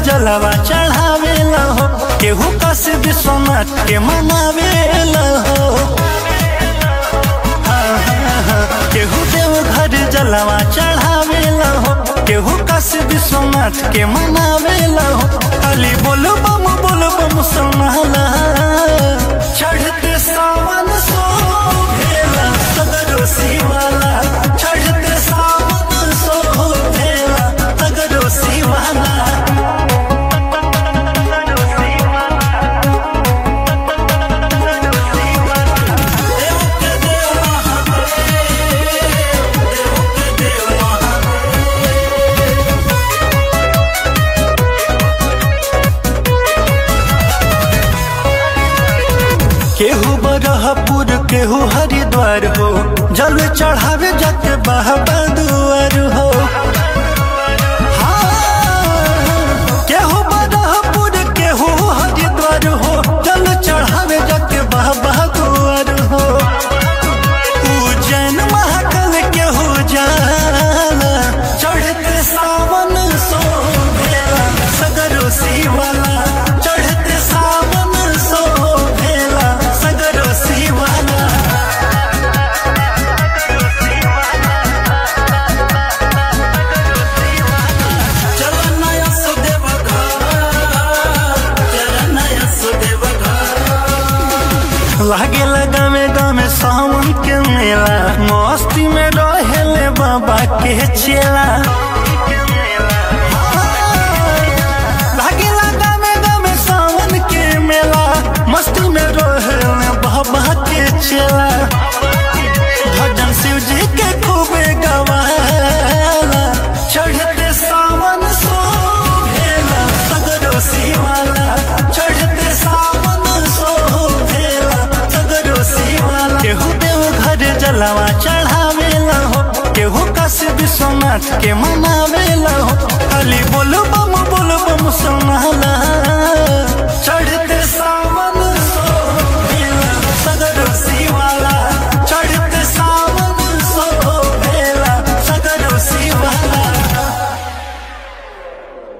जलवा चढ़ावेला हो केहू काशी विश्वनाथ के मनावेला हो हाँ, हाँ, हाँ। केहू देव घर जलवा चढ़ावेला हो केहू काशी विश्वनाथ के मनावेला हो खाली बोल बम बोल बम सुनाला चढ़ते सावन सो भेला सगरो शिवाला चढ़ते सावन सो भेला सगरो शिवाला देव के देव महादेव देव के देव महादेव केहू बरहपुर केहू हरिद्वार हो जल चढ़ावे जाके बाबा दुआर हो हाँ, केहू बरहपुर केहू हरिद्वार हो जल चढ़ावे जाके बाबा दुआर हो उज्जैन महाकाल केहू जाला चढ़ते सावन सो भेला सगरो शिवाला चढ़ते सावन सो भेला सगरो शिवाला चल नया सुदेव चल नया सुदेव लागे लगा में गामे सावन के मेला मस्ती में रहेले बाबा के चेला लागे लगा में गामे सावन के मेला मस्ती में रहेले बाबा के चेला भजन शिव जी के खूबे गवाला चढ़ते सावन सो भेला सगरो शिवाला चढ़ते सावन सो भेला सगरो शिवाला केहू देव घर जलवा चढ़ावेला हो केहू काशी विश्वनाथ के मनावेला हो खाली बोल बम बोल बम सोना